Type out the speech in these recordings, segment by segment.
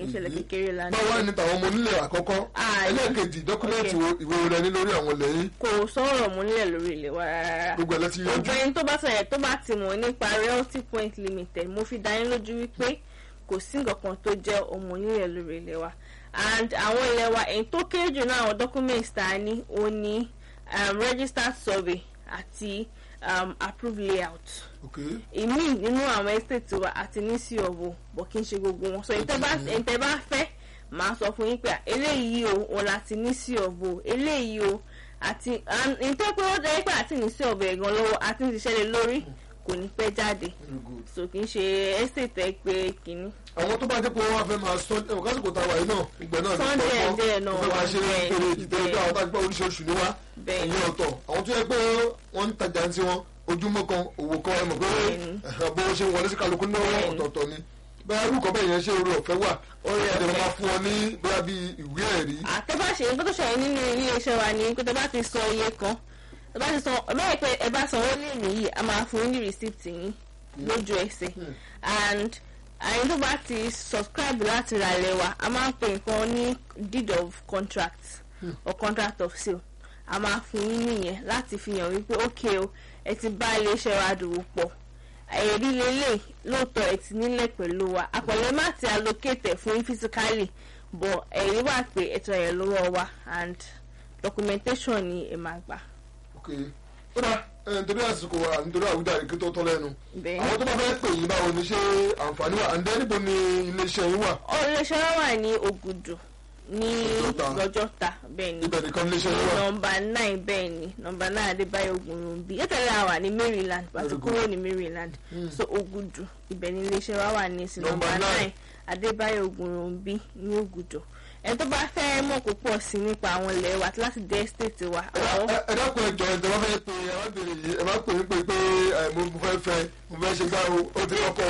ìṣẹ̀lẹ̀ kékeré la ní. báwo ni tàwọn ọmọ onílẹ̀ àkọ́kọ́ Ah, ẹlẹ́ẹ̀kejì dọ́kúmẹ́ǹtì wo ìwé wo lẹ ní lórí àwọn ilẹ̀ yìí kò sọ̀rọ̀ múlẹ̀ lórí ilé wa rárá. gbogbo ẹ̀ lẹ́tí yanjú gbogbo ẹni tó bá sọ̀rọ̀ tó bá ti mọ̀ nípa realty point limited mo fi dá yín lójú wípé kò sí nǹkan kan tó jẹ́ ọmọ onílẹ̀ lórí ilẹ̀ wa and àwọn ilẹ̀ wa èyí tó kéré jù náà àwọn documents tá a ní ó ní um, registered survey àti um, approved layout ok ìmí nínú àwọn estate wa àti ní sí ọ̀bọ̀ bọ̀ kí n ṣe gbogbo wọn so ìtẹ́ bá ìtẹ́ bá fẹ́ màá sọ fún yín pé eléyìí o òun láti ní sí ọ̀bọ̀ eléyìí o àti ìtẹ́ pé ó jẹ́ pé àti ní sí ọ̀bọ̀ ẹ̀gàn lọ́wọ́ àti ní ṣiṣẹ́ lé lórí kò ní pẹ́ jáde very good. so kì í ṣe estate ẹ pé kìíní. àwọn tó bá jẹ́ pé wọ́n wá fẹ́ máa sọ ẹ̀wọ̀n kásìkò tá a wà yìí náà ìgbẹ́ náà Sọ díẹ̀ díẹ̀ náà wọ́n fẹ́ máa ṣe wà, ìpele bẹ́ẹ̀, ìtẹ́ ẹgbẹ́ àwọn tá a gbọ́ oríṣiríṣi ní wá Bẹ́ẹ̀. ìyẹn ọ̀tọ̀ àwọn tó yẹ pé wọ́n ń tajà ń tiwọn ojúmọ́ kan òwò kan ẹ mọ̀ pé Bẹ́ẹ̀ni. ẹ̀hán, bó ṣe ń wọlé sí kálukú náà Bẹ́ẹ̀ni. ọ̀tọ̀ọ̀tọ̀ ni bẹ́ẹ̀ arúgbó bẹ́ẹ̀ yẹn ṣe orí ọ̀fẹ́ wà Oore ẹ̀dẹ̀ ọ̀fẹ́. máa fún ọ ní bóyá bíi ìwé ẹ̀rí àtẹ́bá ṣe nǹkan tó ṣẹlẹ̀ nínú ilé iṣẹ́ wa ni pé tẹ́ bá ti san iye kan tẹ́ bá ti san bẹ́ẹ̀ pé ẹ bá sanwó lé nìyí a máa fún yín ní receipt yín lójú ẹsẹ̀ and àyìn tó bá ti subscribe láti ra ilẹ̀ wa a máa ń pè nǹkan ní deed of contract or contract of sale a máa fún yín nìyẹn láti fi hàn wípé ok o ẹ ti bá ilé iṣẹ́ wa dòwò pọ̀ ẹ̀rí lélẹ̀ lóòótọ́ ẹ̀ ti nílẹ̀ pẹ̀lú wa àpẹẹrẹ má ti allocate ẹ̀ fún yín physically but ẹ̀rí wà pé ẹ̀tọ́ ẹ̀ lọ́wọ́ wa and documentation ni ẹ̀ máa gbà. ok ó dá ẹ̀ nítorí àsìkò wa nítorí àwùjáde kí tó tọ́ lẹ́nu bẹ́ẹ̀ àwọn tó bá fẹ́ pè yín báwo ni ṣé àǹfààní wà ǹdẹ́ níbo ni iléeṣẹ́ yín wà iléeṣẹ́ wa wà ní Ògùdù ní Lọ́jọ́ta. lọ́jọ́ta bẹ́ẹ̀ ni ibẹ̀ nìkan iléeṣẹ́ yín wà nọmba nine bẹ́ẹ̀ ni nọmba nine Adébáyọ̀ Ògùnrùnbí ètòlẹ́ àwà ní Maryland pàtó Very good. kúrò ní Maryland so Ògùdù ibẹ̀ ni iléeṣẹ́ wa wà ní sí Number nọmba nine. nine Adébáyọ̀ Ògùnrùnbí ní Ògùdù ẹni tó bá fẹ́ mọ̀ púpọ̀ sí nípa àwọn ilẹ̀ wa àti láti dé estate wa àwọn ẹ ẹ dákun ẹjọ ẹjọ wọn fẹ́ pe ẹ má bèrè yìí ẹ má pè mí pé pé ẹ mo mo fẹ́ fẹ́ mo fẹ́ ṣe gbá o ó ti kọ́kọ́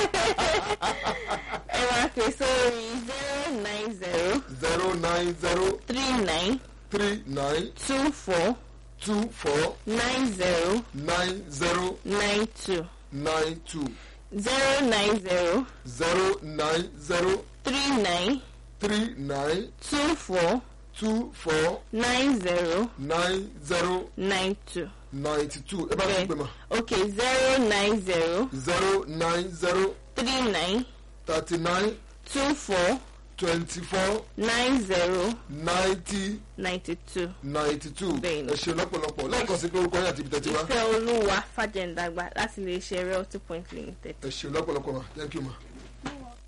ẹ máa pè sórí zero nine zero zero nine zero three nine three nine two four two four nine zero nine zero nine two nine two zero nine zero zero nine zero three nine three nine two four two four nine zero nine zero nine two. ninety two ẹ bá mi pè mà okay zero nine zero zero nine zero three nine thirty nine two four twenty four nine zero ninety ninety two. ninety two Bẹ́ẹ̀ni. ẹ ṣe lọ́pọ̀lọpọ̀ lẹ́ẹ̀kan sí pé orúkọ yín àti ibi tẹ́tí wá ìfẹ́ olúwa fàjẹ̀ǹdàgbà láti lè ṣe realty point limited. ẹ ṣe lọ́pọ̀lọpọ̀ ma thank you ma.